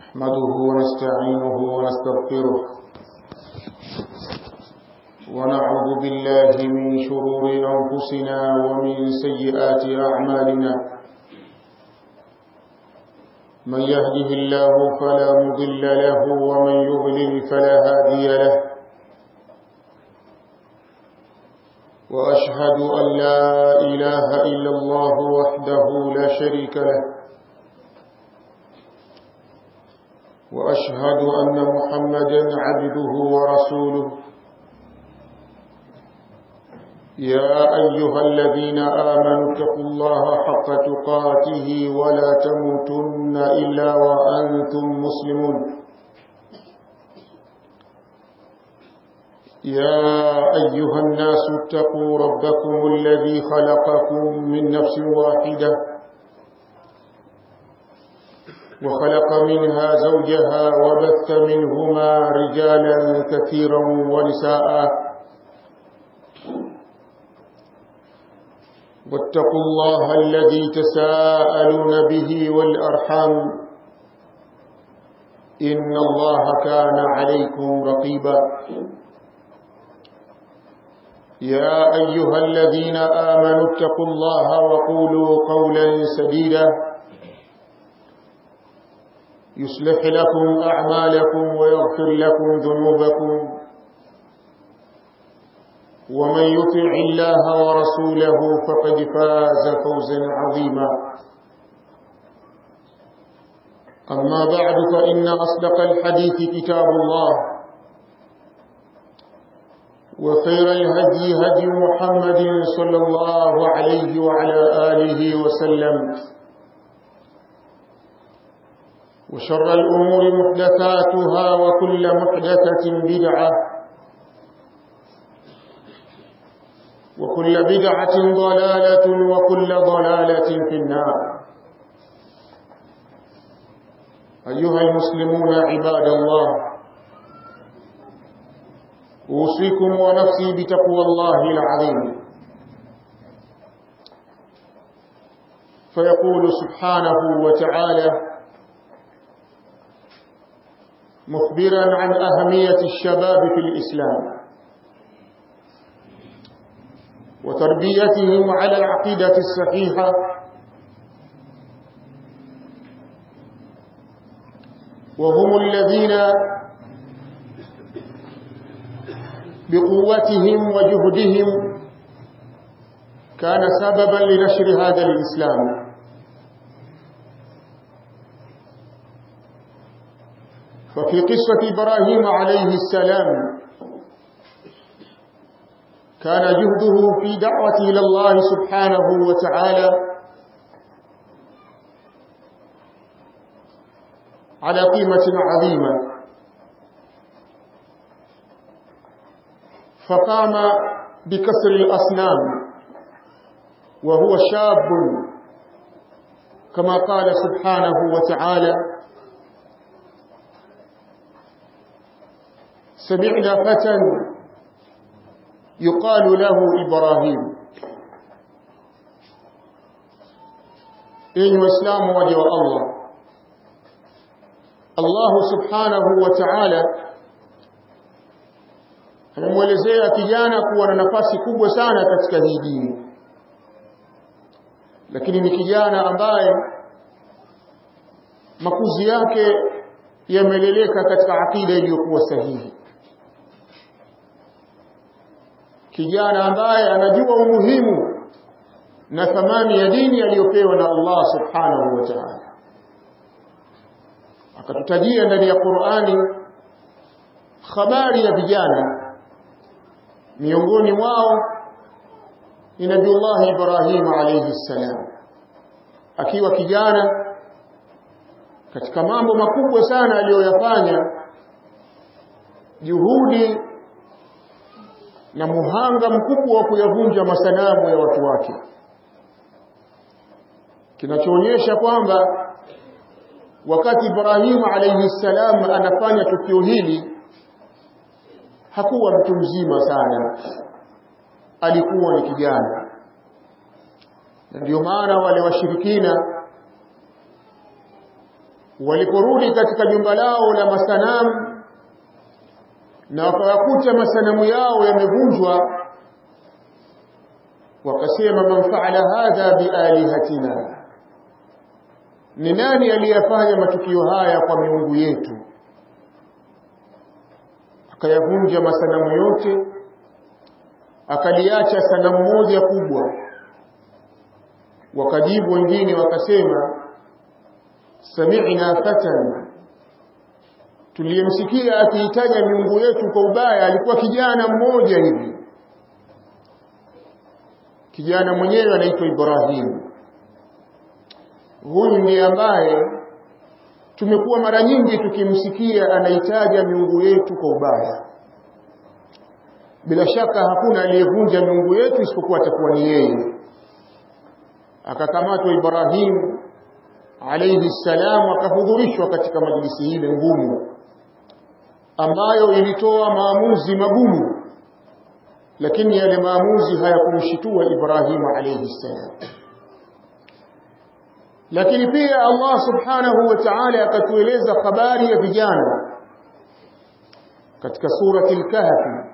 نحمده ونستعينه ونستغفره ونعوذ بالله من شرور أنفسنا ومن سيئات أعمالنا من يهده الله فلا مضل له ومن يضلل فلا هادي له وأشهد أن لا إله إلا الله وحده لا شريك له وأشهد أن محمدا عبده ورسوله يا أيها الذين آمنوا اتقوا الله حق تقاته ولا تموتن إلا وأنتم مسلمون يا أيها الناس اتقوا ربكم الذي خلقكم من نفس واحدة وخلق منها زوجها وبث منهما رجالا كثيرا ونساء واتقوا الله الذي تساءلون به والأرحام إن الله كان عليكم رقيبا يا أيها الذين آمنوا اتقوا الله وقولوا قولا سديدا يصلح لكم أعمالكم ويغفر لكم ذنوبكم ومن يطع الله ورسوله فقد فاز فوزا عظيما أما بعد فإن أصدق الحديث كتاب الله وخير الهدي هدي محمد صلى الله عليه وعلى آله وسلم وشر الأمور محدثاتها وكل محدثة بدعة وكل بدعة ضلالة وكل ضلالة في النار أيها المسلمون عباد الله أوصيكم ونفسي بتقوى الله العظيم فيقول سبحانه وتعالى مخبرا عن أهمية الشباب في الإسلام وتربيتهم على العقيدة الصحيحة وهم الذين بقوتهم وجهدهم كان سببا لنشر هذا الإسلام ففي قصة إبراهيم عليه السلام كان جهده في دعوته إلى الله سبحانه وتعالى على قيمة عظيمة فقام بكسر الأصنام وهو شاب كما قال سبحانه وتعالى سمعنا فتى يقال له إبراهيم إن وإسلام وجه الله الله سبحانه وتعالى anamwelezea kijana kuwa na nafasi kubwa sana katika hii dini lakini ni kijana ambaye makuzi yake yameleleka katika akida iliyokuwa sahihi kijana ambaye anajua umuhimu na thamani ya dini aliyopewa na Allah subhanahu wa ta'ala akatutajia ndani ya Qur'ani habari ya vijana miongoni mwao ni Nabiullah Ibrahim alayhi salam akiwa kijana katika mambo makubwa sana aliyoyafanya juhudi na muhanga mkubwa wa kuyavunja masanamu ya watu wake kinachoonyesha kwamba wakati Ibrahim alayhi salam anafanya tukio hili hakuwa mtu mzima sana alikuwa ni kijana na ndio maana wale washirikina waliporudi katika jumba lao la masanamu na wakawakuta masanamu yao yamevunjwa wakasema man faala hadha bialihatina ni nani aliyafanya matukio haya kwa miungu yetu akayavunja masanamu yote akaliacha sanamu moja kubwa wakajibu wengine wakasema sami'na fatan tuliyemsikia akiitaja miungu yetu kwa ubaya alikuwa kijana mmoja hivi kijana mwenyewe anaitwa Ibrahim huyu ndiye ambaye tumekuwa mara nyingi tukimsikia anaitaja miungu yetu kwa ubaya bila shaka hakuna aliyevunja miungu yetu isipokuwa atakuwa ni yeye akakamatwa Ibrahim alayhi salam akahudhurishwa katika majlisi ile ngumu ambayo ilitoa maamuzi magumu lakini yale maamuzi hayakumshitua Ibrahim alayhi salam lakini pia Allah subhanahu wa ta'ala akatueleza habari ya vijana katika surati al-kahf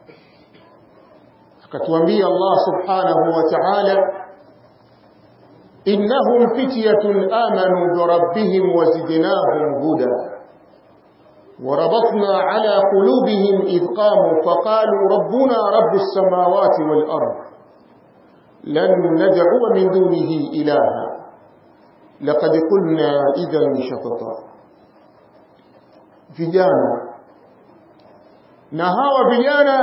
akatuambia Allah subhanahu wa ta'ala innahum fityatun amanu bi rabbihim wazidnahum huda وربطنا على قلوبهم إذ قاموا فقالوا ربنا رب السماوات والأرض لن ندعو من دونه إلها لقد قلنا إذا شططا vijana na hawa vijana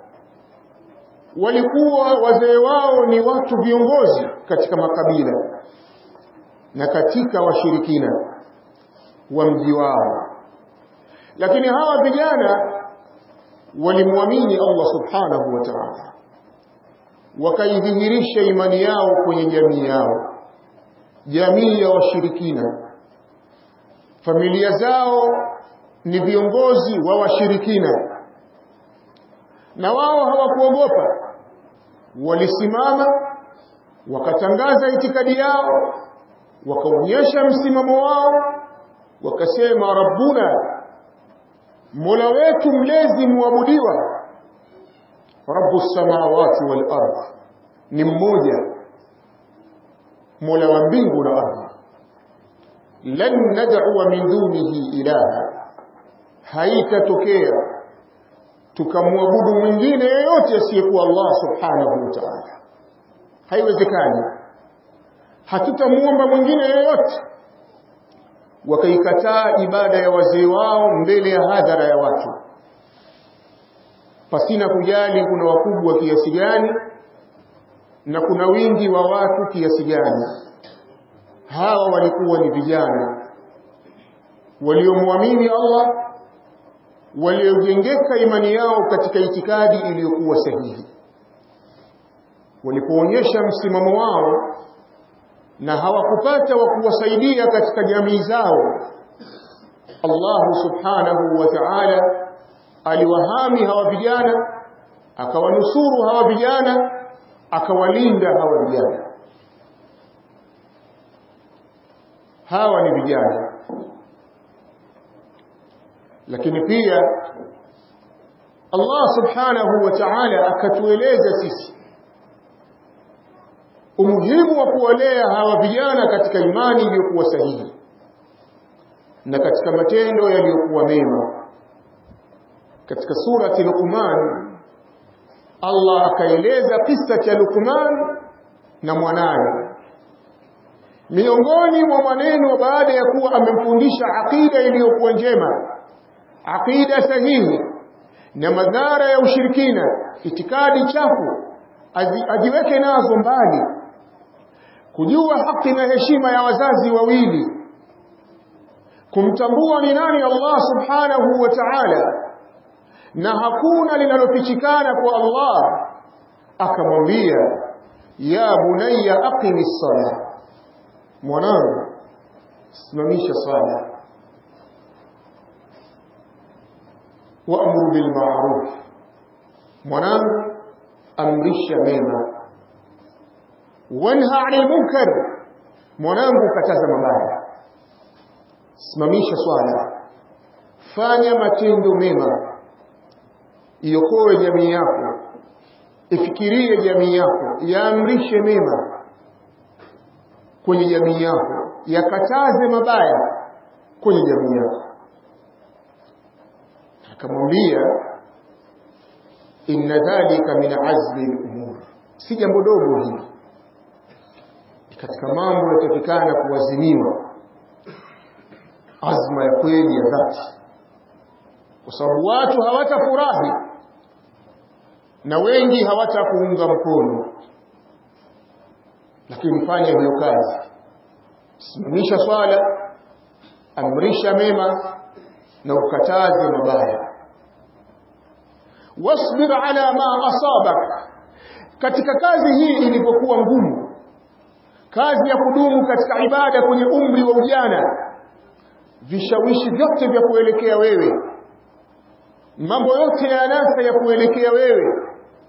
walikuwa wazee wao ni watu viongozi katika makabila na katika washirikina wa mji wao lakini hawa vijana walimwamini Allah subhanahu wa ta'ala wakaidhihirisha imani yao kwenye jamii yao jamii ya washirikina familia zao ni viongozi wa washirikina na wao hawakuogopa walisimama wakatangaza itikadi yao wakaonyesha msimamo wao wakasema rabbuna mola wetu mlezi muabudiwa rabbus samawati wal ardh ni mmoja mola wa mbingu na ardhi lan nad'u min dunihi ilaha haitatokea tukamwabudu mwingine yeyote asiyekuwa Allah subhanahu wa ta'ala haiwezekani hatutamuomba mwingine yeyote wakaikataa ibada ya wazee wao mbele ya hadhara ya watu pasina kujali kuna wakubwa kiasi gani na kuna wingi wa watu kiasi gani hawa walikuwa ni vijana waliomwamini Allah waliojengeka imani yao katika itikadi iliyokuwa sahihi walipoonyesha msimamo wao na hawakupata wa kuwasaidia katika jamii zao Allah subhanahu wa ta'ala aliwahami hawa vijana akawanusuru hawa vijana akawalinda hawa vijana hawa ni vijana lakini pia Allah subhanahu wa ta'ala akatueleza sisi umuhimu wa kuwalea hawa vijana katika imani iliyokuwa sahihi na katika matendo yaliyokuwa mema katika surati Luqman Allah akaeleza kisa cha Luqman na mwanaye miongoni mwa maneno baada ya kuwa amemfundisha aqida iliyokuwa njema aqida sahihi na madhara ya ushirikina itikadi chafu ajiweke nazo mbali kujua haki na heshima ya wazazi wawili kumtambua ni nani Allah subhanahu wa ta'ala na hakuna linalofichikana kwa Allah akamwambia ya bunayya aqimis sala mwanangu simamisha sala waamuru bil ma'ruf mwanangu amrisha mema wanha 'anil munkar mwanangu kataza mabaya simamisha swala fanya matendo mema iokoe jamii yako ifikirie jamii yako yaamrishe mema kwenye jamii yako yakataze mabaya kwenye jamii yako akamwambia inna dhalika min azmi al-umur si jambo dogo hili katika mambo yanatakikana kuwazimiwa azma ya kweli ya dhati kwa sababu watu hawatafurahi na wengi hawatakuunga mkono lakini fanya hiyo kazi simamisha swala amrisha mema na ukataze mabaya wasbir ala ma asabak katika kazi hii ilipokuwa ngumu kazi ya kudumu katika ibada kwenye umri wa ujana vishawishi vyote vya kuelekea wewe mambo yote ya anasa ya kuelekea wewe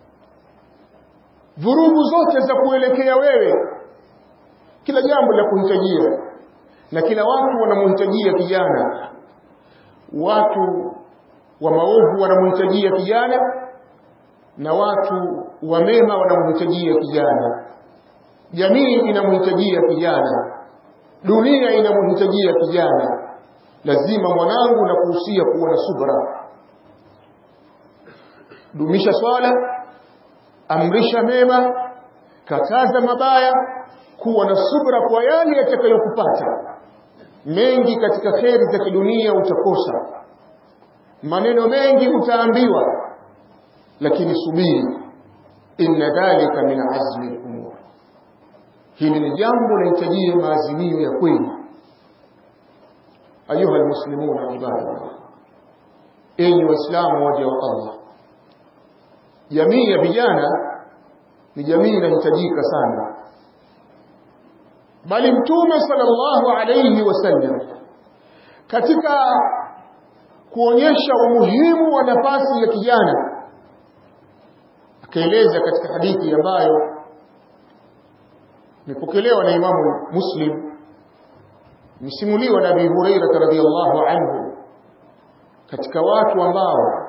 vurugu zote za kuelekea wewe kila jambo la kuhitajia na kila watu wanamhitajia kijana watu wa maovu wanamhitajia kijana na watu wa mema wanamhitajia kijana jamii inamhitajia kijana dunia inamhitajia kijana lazima mwanangu na kuhusia kuwa na subra dumisha swala amrisha mema kataza mabaya kuwa na subra kwa yale yatakayokupata mengi katika kheri za kidunia utakosa maneno mengi utaambiwa lakini subiri inna dhalika min azmi al-umur hili ni jambo lahitajia maazimio ya kweli ayuha almuslimuna ibadallah enyi waislamu waja wa Allah jamii ya vijana ni jamii inahitajika sana bali mtume sallallahu alayhi wasallam katika kuonyesha umuhimu wa nafasi ya kijana akaeleza katika hadithi ambayo imepokelewa na Imamu Muslim msimuliwa na Abi Hurairah radhiyallahu anhu katika watu ambao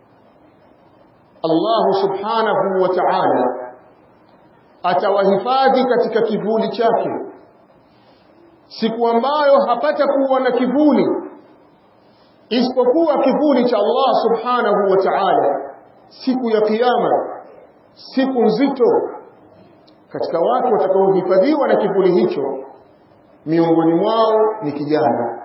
Allah subhanahu wa ta'ala atawahifadhi katika kivuli chake siku ambayo hapata kuwa na kivuli isipokuwa kivuli cha Allah subhanahu wa ta'ala siku ya kiyama siku nzito katika watu watakaohifadhiwa na kivuli hicho miongoni mwao ni kijana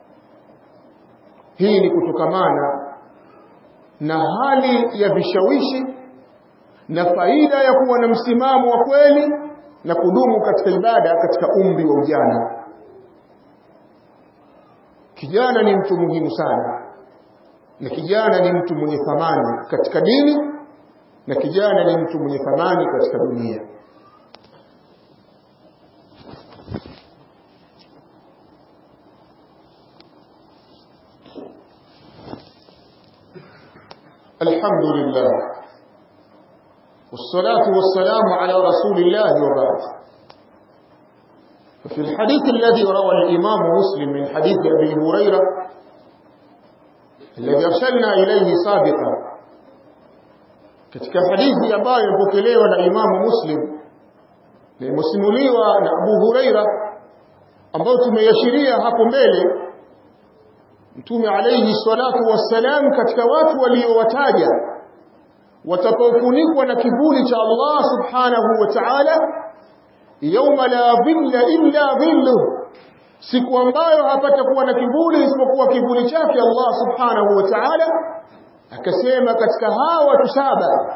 hii ni kutokamana na hali ya vishawishi na faida ya kuwa na msimamo wa kweli na kudumu katika ibada katika umri wa ujana kijana ni mtu muhimu sana na kijana ni mtu mwenye thamani katika dini na kijana ni mtu mwenye thamani katika dunia الحمد لله والصلاة والسلام على رسول الله وبعد ففي الحديث الذي روى الإمام مسلم من حديث أبي هريرة الذي أرسلنا إليه سابقا katika hadithi ambayo imepokelewa na Imamu Muslim na imesimuliwa na Abu Huraira ambayo tumeyashiria hapo mbele Mtume alayhi salatu wassalam katika watu waliowataja watakaofunikwa na kivuli cha Allah subhanahu wa ta'ala yauma la dhilla illa dhilluh siku ambayo hapata kuwa na kivuli isipokuwa kivuli chake Allah subhanahu wa ta'ala akasema katika hawa watu saba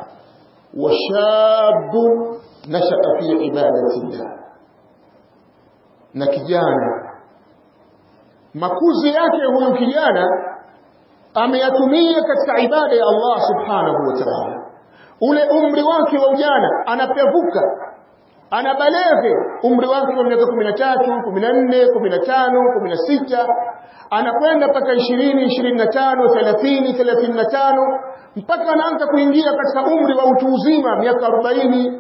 washabu nashaa fi ibadatillah na kijana makuzi yake huyu kijana ameyatumia katika ibada ya Allah subhanahu wa ta'ala ule umri wake wa ujana anapevuka anabalege umri wake wa miaka 13 14 15 16 anakwenda mpaka 20 25 30 35 mpaka anaanza kuingia katika umri wa utu uzima miaka 40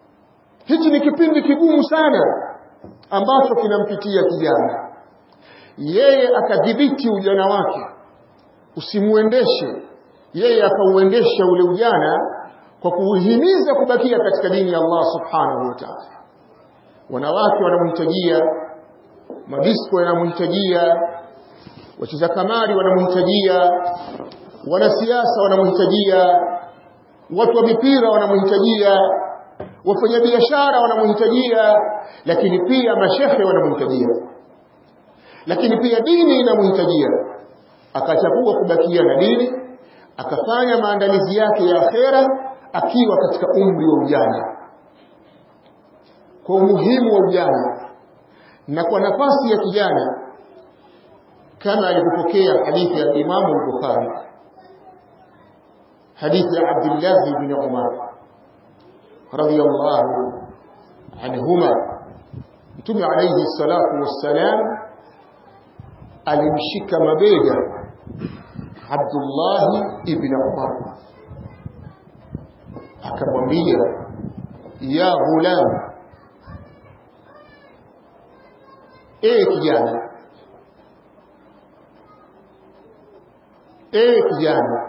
hichi ni kipindi kigumu sana ambacho kinampitia kijana yeye akadhibiti ujana wake usimuendeshe yeye akauendesha ule ujana kwa kuhimiza kubakia katika dini ya Allah subhanahu wa ta'ala wanawake wanamhitajia madisko yanamhitajia wacheza kamari wanamhitajia wanasiasa wanamhitajia watu wa mipira wanamhitajia wafanyabiashara wanamhitajia lakini pia mashehe wanamhitajia lakini pia dini inamhitajia akachagua kubakia na dini akafanya maandalizi yake ya akhera akiwa katika umri wa ujana kwa umuhimu wa ujana na kwa nafasi ya kijana kama alivyopokea hadithi ya Imamu al-Bukhari hadithi ya Abdullah ibn Umar radiyallahu anhuma Mtume alayhi salatu wassalam alimshika mabega Abdullah ibn Umar akamwambia ya ghulam e kijana e kijana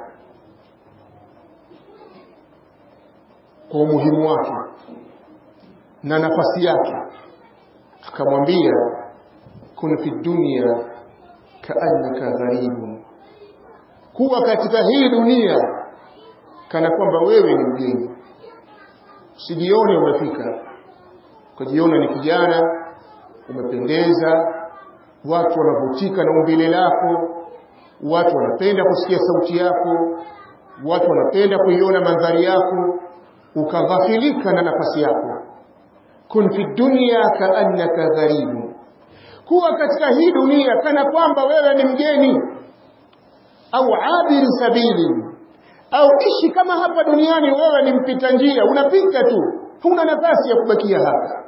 kwa umuhimu wake na nafasi yake akamwambia kun fi dunya kaannaka gharibu kuwa katika hii dunia kana kwamba wewe ni mgeni usijione umefika ukajiona ni kijana umependeza watu wanavutika na umbile lako watu wanapenda kusikia sauti yako watu wanapenda kuiona mandhari yako ukaghafilika na nafasi yako kun fi dunya kaannaka gharibu kuwa katika hii dunia kana kwamba wewe ni mgeni au abiri sabili au ishi kama hapa duniani wewe ni mpita njia unapita tu huna nafasi ya kubakia hapa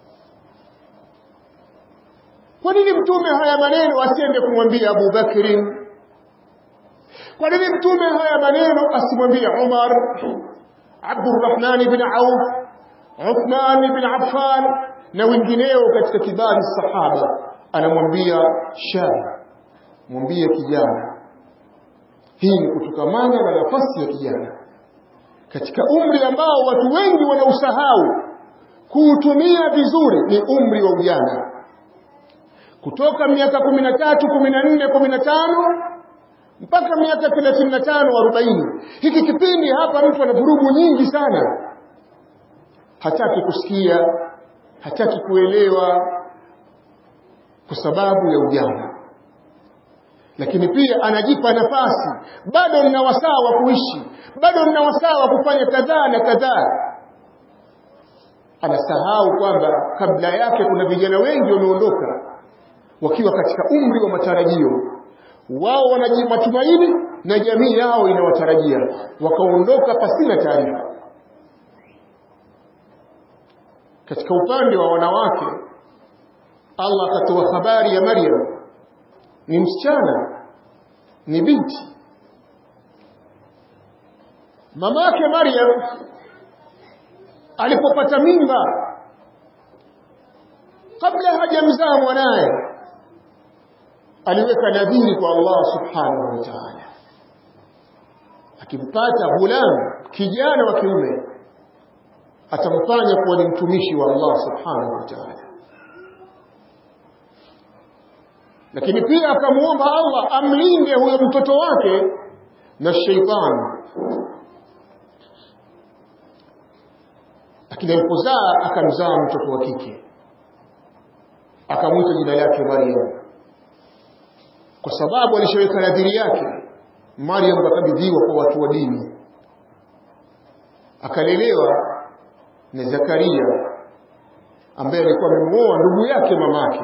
kwa nini mtume haya maneno asiende kumwambia Abu Bakrin kwa nini mtume haya maneno asimwambie Umar Abdurrahman ibn Auf Uthman ibn Affan na wengineo katika kibari sahaba anamwambia shab mwambie kijana hii ni kutokamana na nafasi ya kijana katika umri ambao watu wengi wanausahau kuutumia vizuri ni umri wa ujana kutoka miaka 13 14 15 mpaka miaka 35 40 hiki kipindi hapa mtu ana vurugu nyingi sana hataki kusikia hataki kuelewa kwa sababu ya ujana lakini pia anajipa nafasi bado nina wasaa wa kuishi bado nina wasaa wa kufanya kadhaa na kadhaa anasahau kwamba kabla yake kuna vijana wengi wameondoka wakiwa katika umri wa matarajio wao wana matumaini na jamii yao inawatarajia wakaondoka pasina taarifa katika upande wa wanawake Allah akatoa habari ya Maryam ni msichana ni binti mamake Maryam alipopata mimba kabla hajamzaa mwanaye aliweka nadhiri kwa Allah subhanahu wa ta'ala akimpata ghulam kijana wa kiume atamfanya kuwa ni mtumishi wa Allah subhanahu wa ta'ala lakini pia akamuomba Allah amlinde huyo mtoto wake na sheitani lakini alipozaa akamzaa mtoto wa kike akamwita jina lake Maryam kwa sababu alishaweka nadhiri yake Maryam akakabidhiwa kwa watu wa dini akalelewa na Zakaria ambaye alikuwa amemuoa ndugu yake mamake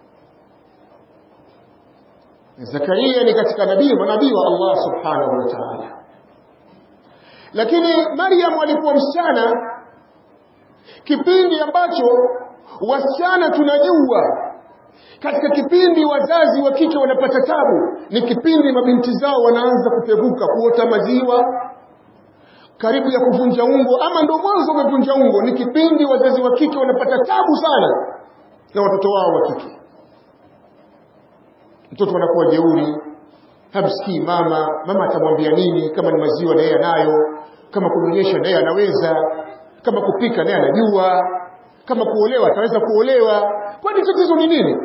Zakaria ni katika nabii manabii wa Allah subhanahu wa ta'ala lakini Maryam alikuwa msichana kipindi ambacho wasichana tunajua katika kipindi wazazi wa kike wanapata tabu ni kipindi mabinti zao wanaanza kupevuka kuota maziwa karibu ya kuvunja ungo ama ndo mwanzo umevunja ungo ni kipindi wazazi wa kike wanapata tabu sana na watoto wao wa kike mtoto anakuwa jeuri hamsikii mama mama atamwambia nini kama ni maziwa naye anayo kama kunyonyesha naye anaweza kama kupika naye anajua kama kuolewa ataweza kuolewa kwani tatizo ni nini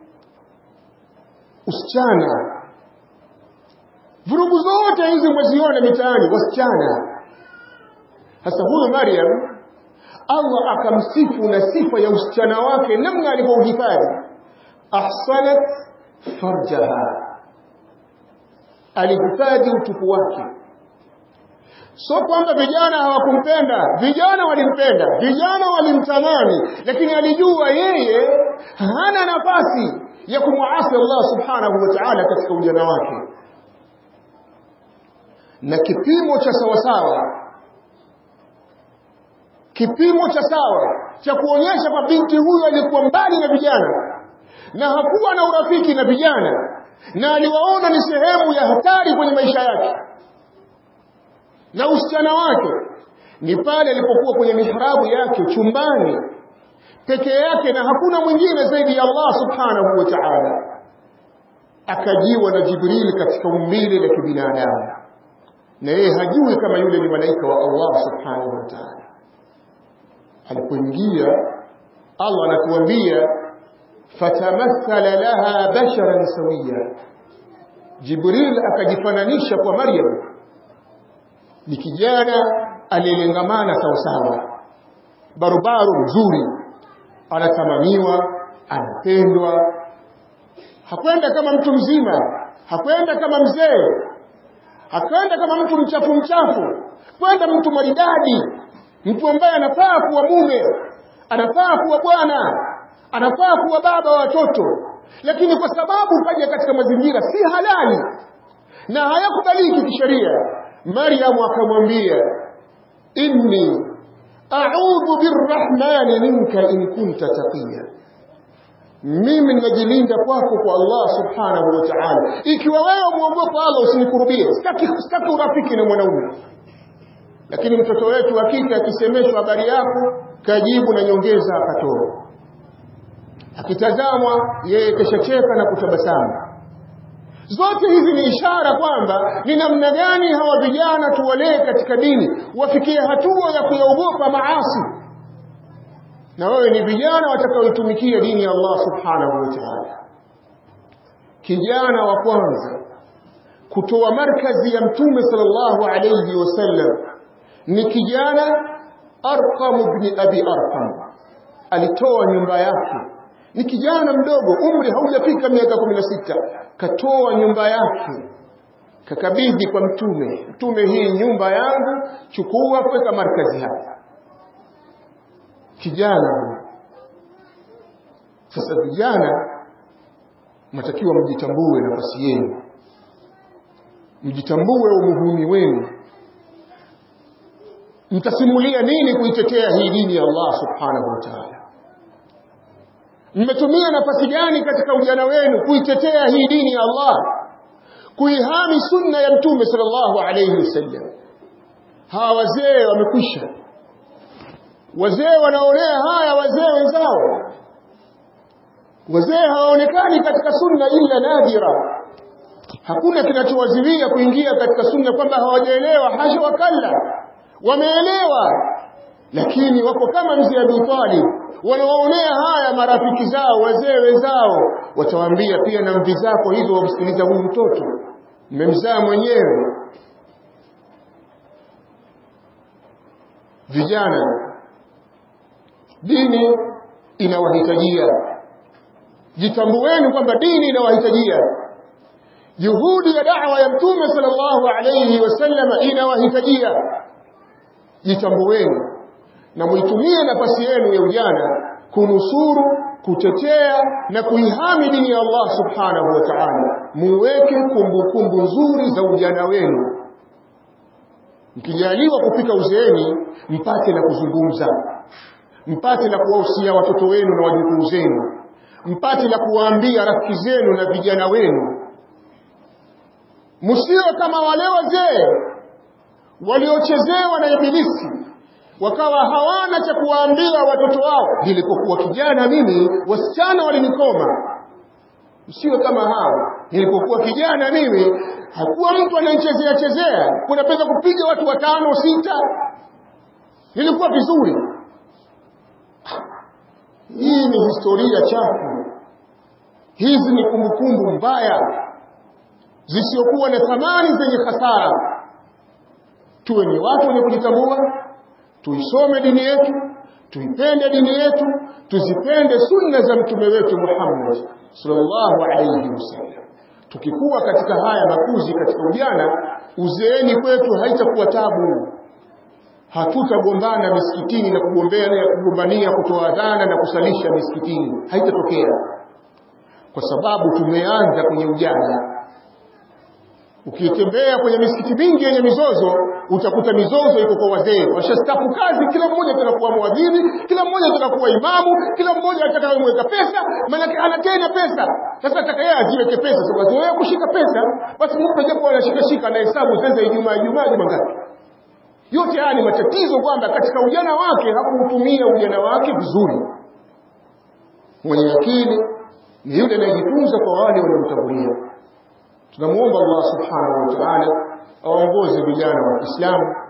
usichana vurugu zote hizi mweziona mitaani wasichana sasa huyu Maryam Allah akamsifu na sifa ya usichana wake namna alivyouhifadhi ahsanat farjaha alihifadhi utupu wake so kwamba vijana hawakumpenda vijana walimpenda vijana walimtamani lakini alijua yeye hana nafasi ya kumwasi Allah subhanahu wa ta'ala katika ujana wake na kipimo cha sawasawa kipimo cha sawa cha kuonyesha kwa binti huyu alikuwa mbali na vijana na hakuwa na urafiki na vijana na aliwaona ni sehemu ya hatari kwenye maisha yake na usichana wake ni pale alipokuwa kwenye mihrabu yake chumbani peke yake na hakuna mwingine zaidi ya Allah subhanahu wa ta'ala akajiwa na Jibril katika umbile la kibinadamu na yeye hajui kama yule ni malaika wa Allah subhanahu wa ta'ala alipoingia Allah anatuambia fatamathala laha basharan sawiya Jibril akajifananisha kwa Maryam ni kijana aliyelengamana sawasawa barubaru mzuri anatamaniwa anapendwa hakwenda kama mtu mzima hakwenda kama mzee hakwenda kama mtu mchafu mchafu kwenda mtu maridadi mtu ambaye anafaa kuwa mume anafaa kuwa bwana anafaa kuwa baba wa watoto lakini kwa sababu kaja katika mazingira si halali na hayakubaliki kisheria Maryam akamwambia inni a'udhu birrahmani minka in kunta taqiya mimi ninajilinda kwako kwa Allah subhanahu wa ta'ala ikiwa wewe muogopa Allah usinikurubie sitaki sitaki urafiki na mwanaume lakini mtoto wetu wa kike akisemeshwa habari yako kajibu na nyongeza akatoa akitazamwa yeye keshacheka na kutabasamu zote hizi ni ishara kwamba ni namna gani hawa vijana tuwalee katika dini wafikie hatua ya kuyaogopa maasi na wewe ni vijana watakaoitumikia dini ya Allah subhanahu wa ta'ala kijana wa kwanza kutoa markazi ya mtume sallallahu alayhi wasallam ni kijana Arqam ibn Abi Arqam alitoa nyumba yake ni kijana mdogo umri haujafika miaka 16 katoa nyumba yake kakabidhi kwa mtume mtume hii nyumba yangu chukua weka markazi hapa kijana sasa vijana mnatakiwa mjitambue nafasi yenu mjitambue umuhumi wenu mtasimulia nini kuitetea hii dini ya Allah subhanahu wa ta'ala mmetumia nafasi gani katika ujana wenu kuitetea hii dini ya Allah kuihami sunna ya mtume sallallahu alayhi wasallam hawa wazee wamekwisha wazee wanaonea haya wazee wenzao wazee hawaonekani katika sunna illa nadira hakuna kinachowaziwia kuingia katika sunna kwamba hawajaelewa hasha wakalla wameelewa lakini wako kama mzee Abu Talib wanawaonea haya marafiki zao wazee wenzao watawaambia pia na mvi zako hizo wamsikiliza huyu mtoto mmemzaa mwenyewe vijana dini inawahitajia jitambueni kwamba dini inawahitajia juhudi ya da'wa ya mtume sallallahu alayhi wasallam inawahitajia jitambueni na muitumie nafasi yenu ya ujana kunusuru kutetea na kuihami dini ya Allah subhanahu wa ta'ala muweke kumbukumbu nzuri za ujana wenu mkijaliwa kufika uzeeni mpate na kuzungumza mpate na kuwahusia watoto wenu na wajukuu zenu mpate na kuwaambia rafiki zenu na vijana wenu msiwe kama wale wazee waliochezewa na ibilisi wakawa hawana cha kuwaambia watoto wao nilipokuwa kijana mimi wasichana walinikoma msiwe kama hao nilipokuwa kijana mimi hakuwa mtu ananichezea chezea kuna pesa kupiga watu watano sita nilikuwa vizuri hii ni historia chafu hizi ni kumbukumbu mbaya zisiokuwa na thamani zenye hasara tuwe ni watu wenye kujitambua tuisome dini yetu tuipende dini yetu tuzipende sunna za mtume wetu Muhammad sallallahu alayhi wasallam tukikuwa katika haya makuzi katika ujana uzeeni kwetu haitakuwa tabu hatutagombana misikitini na kugombea kugombania kutoa adhana na kusalisha misikitini haitatokea kwa sababu tumeanza kwenye ujana ukitembea kwenye misikiti mingi yenye mizozo utakuta mizozo iko kwa wazee washastafu kazi kila mmoja atakakuwa mwadhini kila mmoja atakakuwa imamu kila mmoja atakayemweka pesa maanake ana tena pesa sasa atakaye aziweke pesa sababu wewe kushika pesa basi mpe japo anashika shika na hesabu sasa ijumaa ijumaa juma ngapi yote haya ni matatizo kwamba katika ujana wake hakuutumia ujana wake vizuri mwenye akili ni yule anayejifunza kwa wale waliomtangulia tunamuomba Allah subhanahu wa ta'ala aongoze vijana wa Kiislamu